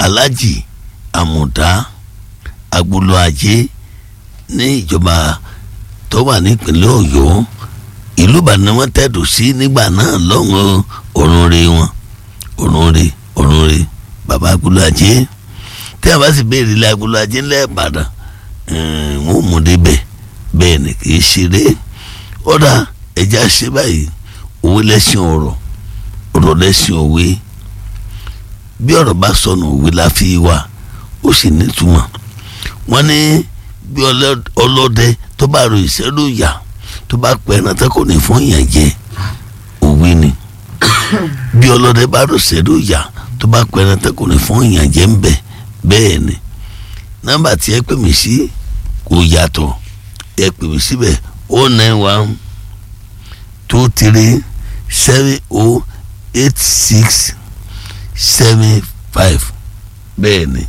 alájì àmùdá agbolo ajé ní ìjọba tó wà nípínlẹ̀ ọ̀yọ́ ìlú ìbàdàn wọn tẹ̀dọ̀ sí nígbà náà lọ́wọ́ òrùnre wọn òrùnre òrùnre bàbá agbolo ajé tí a bá sì béèrè ilé agbolo ajé ńlẹ̀ ìbàdàn wọn ò mú débẹ̀ bẹ́ẹ̀ ni kì í ṣeré ọ̀dà ẹja ṣe báyìí òwe lẹ́sìn ọ̀rọ̀ ọ̀rọ̀ lẹ́sìn òwe bí ọ̀rọ̀ bá sọnù òwe la fi wà ó sì nítumọ̀ wọ́n ní bí ọlọ́dẹ tó bá ro ìṣẹ́lú ìyà tó bá pẹ́ ẹran tó kò ní fún ìyàn jẹ òwe ni bí ọlọ́dẹ bá ro ìṣẹ́lú ìyà tó bá pẹ́ ẹran tó kò ní fún ìyàn jẹ ń bẹ̀ bẹ́ẹ̀ ni nọ́mbà tí ẹ pè mí sí kò yàtọ̀ ẹ pè mí síbẹ̀ o nine one two three seven o eight six seven five bẹ́ẹ̀ ni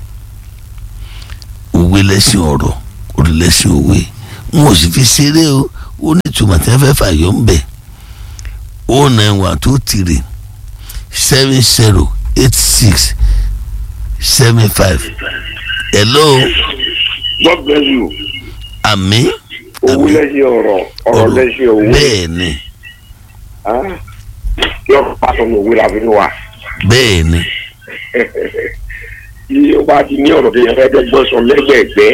òwe lẹ́sìn ọ̀rọ̀ orí lẹ́sìn òwe n ò sì fi ṣeré o ó ní ìtumọ̀ tí wọ́n fẹ́ fàyọ̀ ń bẹ̀ o nine one two three seven zero eight six seven five hello. God bless you. àmín. owó lẹ́sìn ọ̀rọ̀ ọ̀rọ̀ lẹ́sìn owó. bẹ́ẹ̀ ni. yóò pàṣẹ ní òwe làbí wa. bẹ́ẹ̀ ni. tí o bá ti ní ọ̀rọ̀ tó yẹ fẹ́ dọ́gbọ́n sọ lẹ́gbẹ̀ẹ́gbẹ́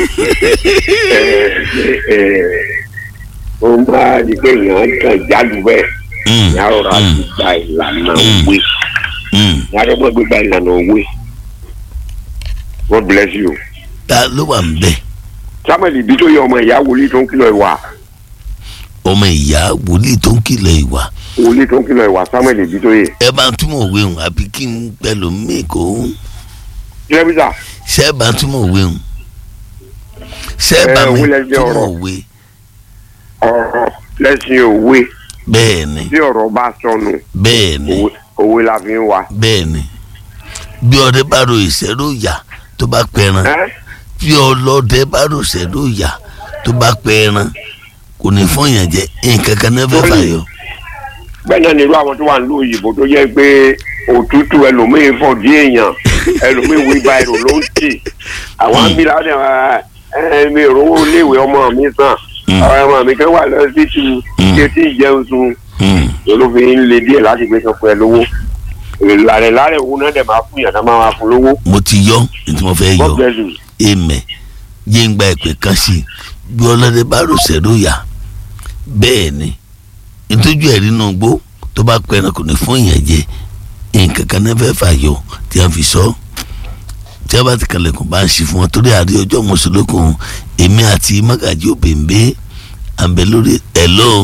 ó ń bá di pé èèyàn kàn jálù bẹ́ẹ̀ ìyá ọ̀rọ̀ àti gba ìlànà òwe ìyá ọ̀rọ̀ gbígba ìlànà òwe God bless you. ta ló wà ń bẹ̀. samuel ibi tó yẹ ọmọ ìyá wòlíì tó ń kìlọ̀ ìwà. ọmọ ìyá wòlíì tó ń kìlọ̀ ìwà. wòlíì tó ń kìlọ̀ ìwà samuel ibi tó yẹ. ẹ bá ń túmọ̀ òwe hùn àbí kí n pẹ̀lú mi kò ń. kílẹ̀bísà. ṣé ẹ bá ń túmọ̀ òwe hùn. ṣé ẹ bá mi túmọ̀ òwe. ọ̀rọ̀ lẹ́sìn òwe. bẹ́ẹ̀ ni. tí ọ̀rọ̀ bá sọnù. bẹ́ẹ̀ ni. òwe la fi ń wa. bẹ́ẹ̀ ni. bí ọdẹ bá ro ìṣẹ́rò yà tó bá pẹran bí ọlọ́dẹ bá ro ìṣẹ́rò yà tó bá pẹran kò ní fún yàn jẹ nǹkan kan náà fẹ́ fàyọ. bẹ́ẹ̀ náà nírú àwọn tó wà nílùú òyìnbó tó yẹ pé òtútù ẹlòmíín fọ̀ dí èèyàn ẹlòmíín wí ba èrò ló ń tì àwọn àmìlà ẹ̀ẹ́dẹ̀ ìrówó iléèwé ọmọ mi sàn ọmọ mi kan wà lọ sí ti ṣe tí ìjẹun sun olófin lè díẹ̀ láti gbé sọ fún ẹ lówó ìlànà ìlànà òun náà dẹ̀ máa fún yàrá máa fún lówó. mo ti yọ ní tí mo fẹ́ yọ èmẹ̀ yé ń gba ìpè kan sí i bí ọlọ́dẹ bá rò sẹ́rò yà bẹ́ẹ̀ ni ìtọ́jú ẹ̀ nínú gbó tó bá pẹ́ ẹranko ní fún ìyẹn jẹ nǹkan kan náà fẹ́ fàyọ tí a fi sọ tí a bá ti kalẹ̀kùn bá ń ṣe fún wọn torí àrí ọjọ́ mọ̀sálókùn èmi àti mágàjí òbèǹbé àbẹ̀ lórí hello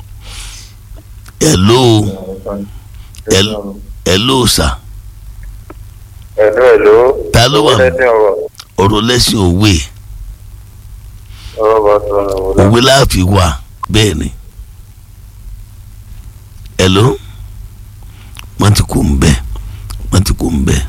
hello hello hello sà. hello hello. ta ló wà ọ̀rọ̀ lẹ́sìn òwe òwe láàfin wà bẹ́ẹ̀ ni hello wọ́n ti kú ń bẹ́ wọ́n ti kú ń bẹ́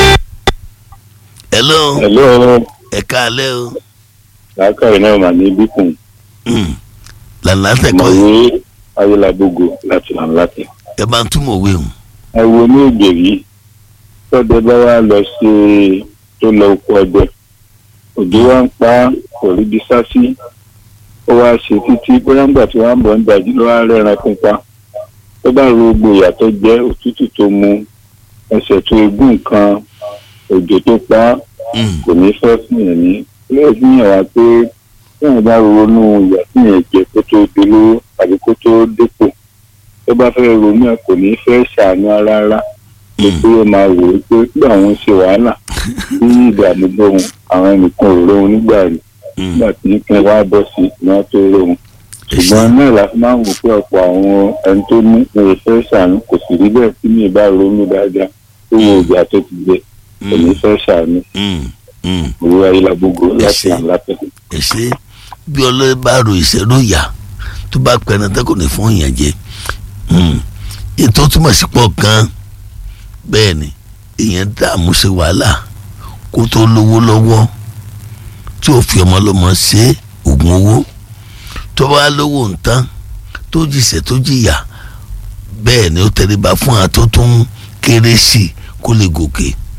hello hello. ẹ káalẹ́ o. lákàrí náà mà ní bíkùn. lànà tẹ̀kọ́ yìí. mọ̀wé ayélujábógo láti là ń láti. ẹ bá ń túmọ̀ òwe hùn. ẹ wo ní ògbèrí tọ́dẹ bá wá lọ sí tó lọ oko ọdẹ òjò wa ń pa kò rí bí sásí ó wá ṣe títí bóyá ńgbà tí wọ́n á bọ̀ ń dàjú ló wá rẹ́ran pípa tó bá ro gbogbo ìyà tó jẹ́ òtútù tó mu ẹsẹ̀ tó egún nǹkan òjò tó pa kò ní fẹ́ fún yẹn ní ilé fi hàn wá pé téèyàn bá ronú ìyà tí yẹn jẹ kó tó dolówó tàbí kó tó dépò tó bá fẹ́ ronú ẹ̀ kò ní fẹ́ ṣàánú rárá lè pé ó máa wò ó pé bí àwọn ṣe wàhálà bí ìdààmú gbóhùn àwọn ẹnìkan ò rohun nígbà rí nígbà tí nìkan wá bọ́ sí ìná tó rohun ṣùgbọ́n náà la fi máa ń wò pé ọ̀pọ̀ àwọn ẹni tó ní lè fẹ́ ṣàánú kò sì rí bẹ́ẹ̀ tí mi bá ronú dáadáa tó wo ìgbà tó ti gbé kò ní fẹ́ ṣàánú òwe ayélujábógo láti àǹlàtẹ̀. ẹ ṣe bí ọlọ́run bá ro ìṣẹ́rú yà tó bá pẹ́ẹ́nà tó kò ní fún ìyàn jẹ ètò túmọ̀ sí pọ̀ gan-an bẹ́ẹ̀ ni èèyàn dààmú ṣe wàhálà kó tó lówó lọ́wọ́ tí ò fi ọmọ lọ́mọ ṣe oògùn owó tó bá lówó ntán tó jìṣẹ́ tó jìyà bẹ́ẹ̀ ni ó tẹríba fún àtó tó ń kéré sí i kó lè gòkè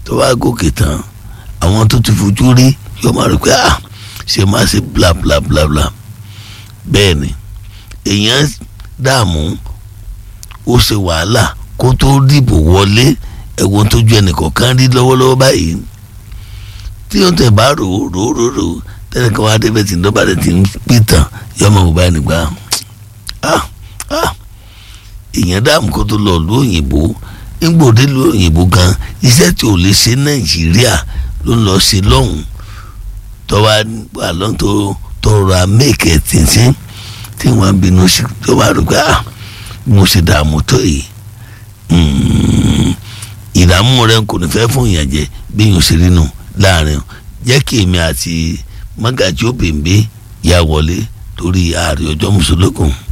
tó bá gòkè tán àwọn tó ti fojú rí yóò máa rò pé ah ṣe máa ṣe bla bla bla bla bẹ́ẹ̀ ni èèyàn dààmú ó ṣe wàhálà kó tó dìbò wọlé ẹ̀wọ̀n tó ju ẹnìkọ̀ọ̀kan rí lọ́wọ́lọ́wọ́ báyìí tí wọ́n tẹ̀ bá rò ó rò ó rò ó rò ó tẹ́lẹ̀ kan wá débẹ̀ tí lọ́ba rẹ̀ ti ń pè tán yọmọ bò báyìí nígbà ah ah èèyàn dààmú kó tó lọ lu òyìnbó ńgbòdè lu òyìnbó gan iṣẹ́ tí ò lè ṣe nàìjíríà ló ń lọ ṣe lọ́hùn tọ́wá wà lọ́n tó tọrọ amẹ́kẹ́ tìǹtìǹ tí wọ́n bínú sí tó bá rò pé ah mo ṣe dààmú tó yìí ìdààmú rẹ kò ní fẹ́ fún ìyànjẹ bí yóò ṣe rí nù láàrin jẹ́ kí èmi àti mọ́gàjí òbèǹbé yà wọlé torí ààrẹ ọjọ́ mùsùlùkùn.